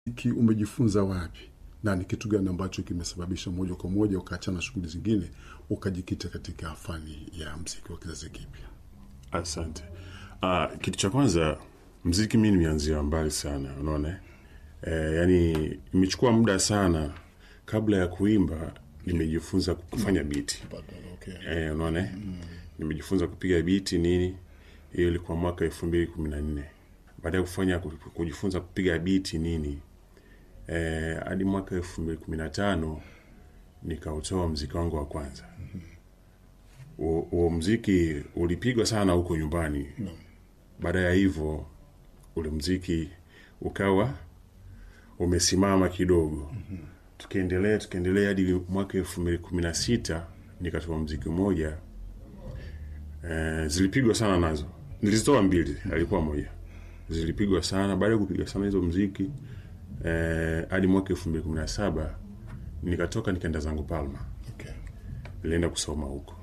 Ki umejifunza wapi na ni kitu gani ambacho kimesababisha moja kwa moja ukaachana shughuli zingine ukajikita katika fani ya mziki wa kizazi kipya? Asante. Uh, kitu cha kwanza mziki mi nimeanzia mbali sana, unaona e, yani imechukua muda sana kabla ya kuimba nimejifunza kufanya biti Okay. e, unaona nimejifunza kupiga biti nini, hiyo ilikuwa mwaka elfu mbili kumi na nne baada ya kufanya kujifunza kupiga biti nini eh, hadi mwaka elfu mbili kumi na tano nikautoa mziki wangu wa kwanza. Huo huo mziki ulipigwa sana huko nyumbani. Baada ya hivyo ule mziki ukawa umesimama kidogo, tukaendelea tukaendelea hadi mwaka elfu mbili kumi na sita nikatoa mziki mmoja eh, zilipigwa sana nazo, nilizitoa mbili, alikuwa moja, zilipigwa sana. Baada ya kupiga sana hizo mziki eh, hadi mwaka elfu mbili kumi na saba nikatoka nikaenda zangu Palma, Okay. nilienda kusoma huko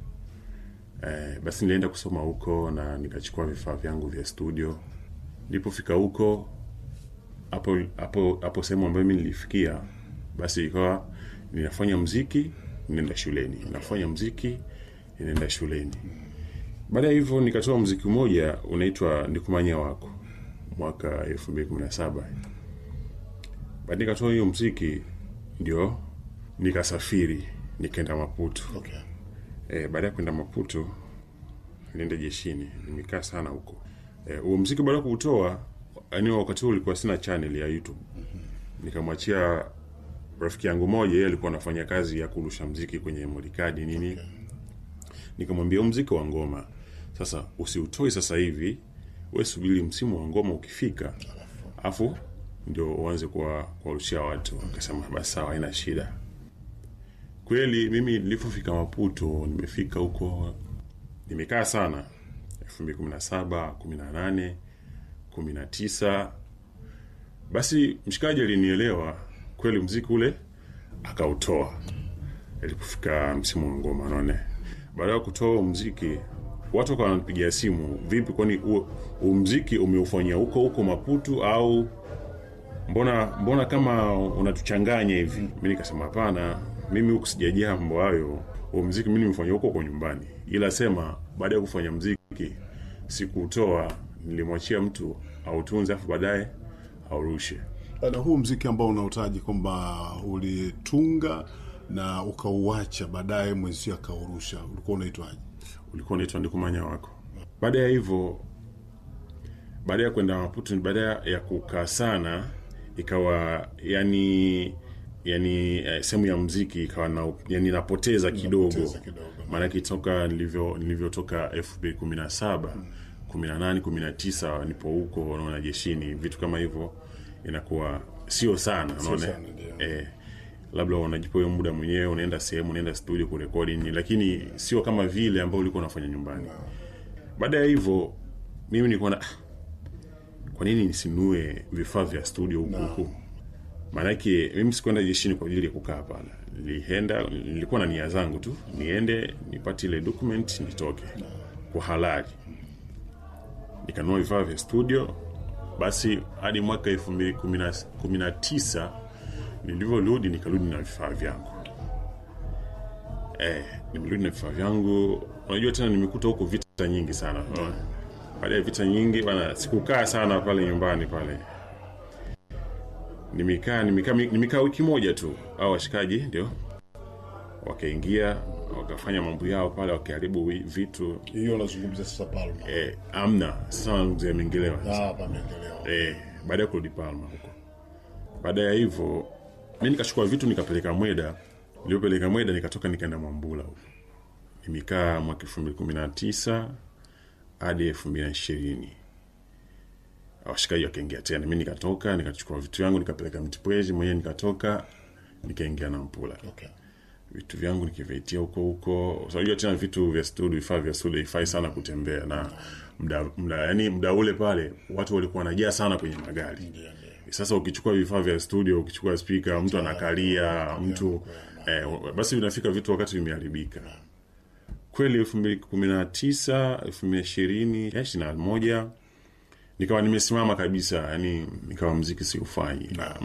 eh, basi nilienda kusoma huko na nikachukua vifaa vyangu vya studio. Nilipofika huko hapo hapo hapo sehemu ambayo mimi nilifikia, basi ikawa ninafanya mziki ninaenda shuleni, nafanya mziki ninaenda shuleni. Baada ya hivyo nikatoa mziki mmoja unaitwa Nikumanya wako mwaka elfu mbili kumi na saba baada nikatoa hiyo mziki ndio nikasafiri nikaenda Maputo. Okay. E, baada ya kwenda Maputo nilienda jeshini, nimekaa sana huko. Eh, huo mziki baada ya kuutoa, yani wakati huo ulikuwa sina channel ya YouTube. Nikamwachia rafiki yangu moja, yeye alikuwa anafanya kazi ya kurusha mziki kwenye modikadi nini. Nikamwambia huu mziki wa ngoma sasa usiutoi sasa hivi, we subiri msimu wa ngoma ukifika, afu ndio uanze kuwa kuwarushia watu. Akasema basi sawa, haina shida. Kweli mimi nilipofika Maputo, nimefika huko nimekaa sana, elfu mbili kumi na saba kumi na nane kumi na tisa Basi mshikaji alinielewa kweli, mziki ule akautoa ilipofika msimu wa ngoma naone. Baada ya kutoa mziki, watu wakawa wananipigia simu, vipi, kwani huo huo mziki umeufanyia huko huko Maputo au mbona mbona kama unatuchanganya hivi? Mi nikasema hapana, mimi huku sijajaa mambo hayo. Huo mziki mi nimefanya huko kwa nyumbani, ila sema baada ya kufanya mziki sikuutoa, nilimwachia mtu autunze, afu baadaye aurushe. Na huu mziki ambao unautaji kwamba ulitunga na ukauacha baadaye mwenzio akaurusha, ulikuwa unaitwaje? ulikuwa unaitwa Ndikumanya wako. Baada ya hivyo, baada ya kwenda Maputo, baada ya kukaa sana, ikawa yani yani eh, sehemu ya mziki ikawa na, yani napoteza kidogo, Napoteza kidogo. maanake toka nilivyo nilivyotoka elfu mbili kumi na saba kumi na nane kumi na tisa nipo huko unaona jeshini, vitu kama hivyo inakuwa sio sana, unaona sana, ndio. eh, labda unajipa hiyo muda mwenyewe, unaenda sehemu, unaenda studio kurekodi nini, lakini sio kama vile ambao ulikuwa unafanya nyumbani. Baada ya hivyo, mimi nilikuwa na "Ah, kwa nini nisinue vifaa vya studio huku huku? Maanake mimi sikuenda jeshini kwa ajili ya kukaa pale, nilienda, nilikuwa na nia zangu tu, niende nipate ile document nitoke kwa halali. Nikanunua vifaa vya studio, basi hadi mwaka elfu mbili kumi na- kumi na tisa nilivyorudi nikarudi na vifaa vyangu eh, nimerudi na vifaa vyangu. Unajua tena nimekuta huko vita nyingi sana baada ya vita nyingi bana, sikukaa sana pale nyumbani pale, nimekaa nimekaa nimekaa wiki moja tu, au washikaji ndio wakaingia wakafanya mambo yao pale, wakiharibu wi- vitu Hiyo unazungumzia sasa Palma. eh, amna sasa mzee amengelewa Ah, pameendelea. eh, baada ya kurudi Palma huko. Baada ya hivyo mi nikachukua vitu nikapeleka Mweda. Nilipopeleka Mweda nikatoka nikaenda Mwambula huko, nimekaa mwaka elfu mbili kumi na tisa hadi elfu mbili na ishirini washikaji wakaingia tena, mi nikatoka nikachukua vitu vyangu nikapeleka Mtipwezi mwenyewe, nikatoka nikaingia na Mpula Okay. vitu vyangu nikivitia huko huko. Unajua tena vitu vya studio, vifaa vya studio ifai sana kutembea na mda, mda, yani mda ule pale watu walikuwa wanajaa sana kwenye magari. Ndio, ndio. Sasa ukichukua vifaa vya studio, ukichukua spika, mtu anakalia mtu eh, basi vinafika vitu wakati vimeharibika kweli. elfu mbili kumi na tisa elfu mbili ishirini ishirini na moja nikawa nimesimama kabisa yani nikawa mziki siufanyi na